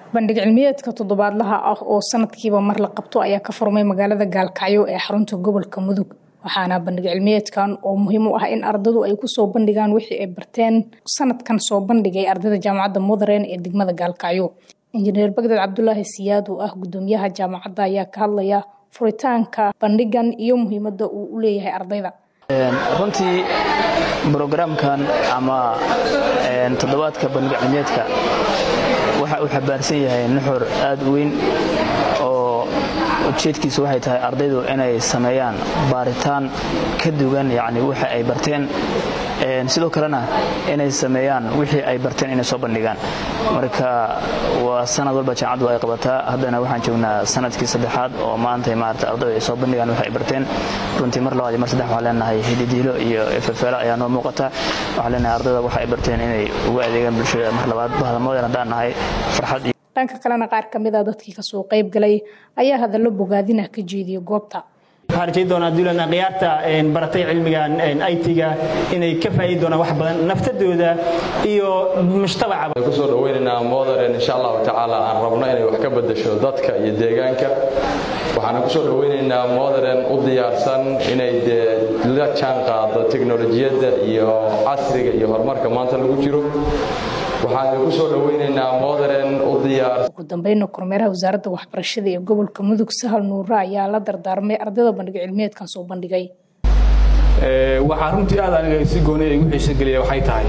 bandhig cilmiyeedka toddobaadlaha ah oo sanadkiiba mar la qabto ayaa ka furmay magaalada gaalkacyo ee xarunta gobolka mudug waxaana bandhig cilmiyeedkan oo muhiim u ah in ardadu ay kusoo bandhigaan wixii ay barteen sanadkan soo bandhigay ardayda jaamacadda mudaren ee degmada gaalkacyo injineer bagdad cabdulaahi siyaad oo ah gudoomiyaha jaamacadda ayaa ka hadlaya furitaanka bandhigan iyo muhiimadda uu u leeyahay ardayda runtii brogramkan ama toddobaadka bandhig cilmiyeedka waxa uu xabaarsan yahay nuxur aad u weyn oo ujeedkiisu waxay tahay ardaydu inay sameeyaan baaritaan ka dugan yacni waxa ay barteen sidoo kalena inay sameeyaan wixii ay barteen inay soo bandhigaan marka waa sanad walba jaamacaddu ay qabataa haddana waxaan joognaa sanadkii saddexaad oo maanta maarata ardaydu ay soo bandhigaan wax ay barteen runtii mar labaad iyo mar saddex waxaan leenahay hididiilo iyo efefeelo ayaa noo muuqata waxaan leenahay ardayda waxa ay barteen inay uga adeegaan bulshada mar labaad bahdamoodeen haddaan nahay farxad iyo dhanka kalena qaar ka mid a dadkii kasoo qayb galay ayaa hadallo bogaadinah ka jeediyay goobta waxaan rajayn doonaa duulan khiyaarta baratay cilmigan it-ga inay ka faa'iidi doonaan wax badan naftadooda iyo mujtamacaba kusoo dhaweynaynaa modern insha allahu tacaala aan rabno inay wax ka bedasho dadka iyo deegaanka waxaana kusoo dhaweynaynaa modern u diyaarsan inay dee la jaan qaado teknolojiyadda iyo casriga iyo horumarka maanta lagu jiro waxaan kusoo dhaweynaynaa modern u diyaar ugu dambeyna kormeeraha wasaaradda waxbarashada ee gobolka mudug sahal nuure ayaa la dardaarmay ardayda bandhig cilmiyeedkan soo bandhigay waxaa runtii aad aniga si gooniya igu xiiso geliya waxay tahay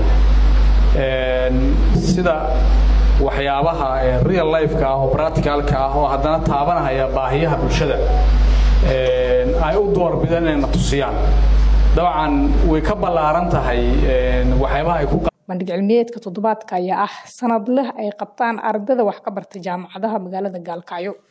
sida waxyaabaha real lifeka ah oo practicalka ah oo haddana taabanahaya baahiyaha bulshada ay u doorbideen inay na tusiyaan dabcan way ka ballaaran tahay waxyaabaha ay ku bandhig cilmiyeedka toddobaadka ayaa ah sanad leh ay qabtaan ardayda wax ka barta jaamacadaha magaalada gaalkacyo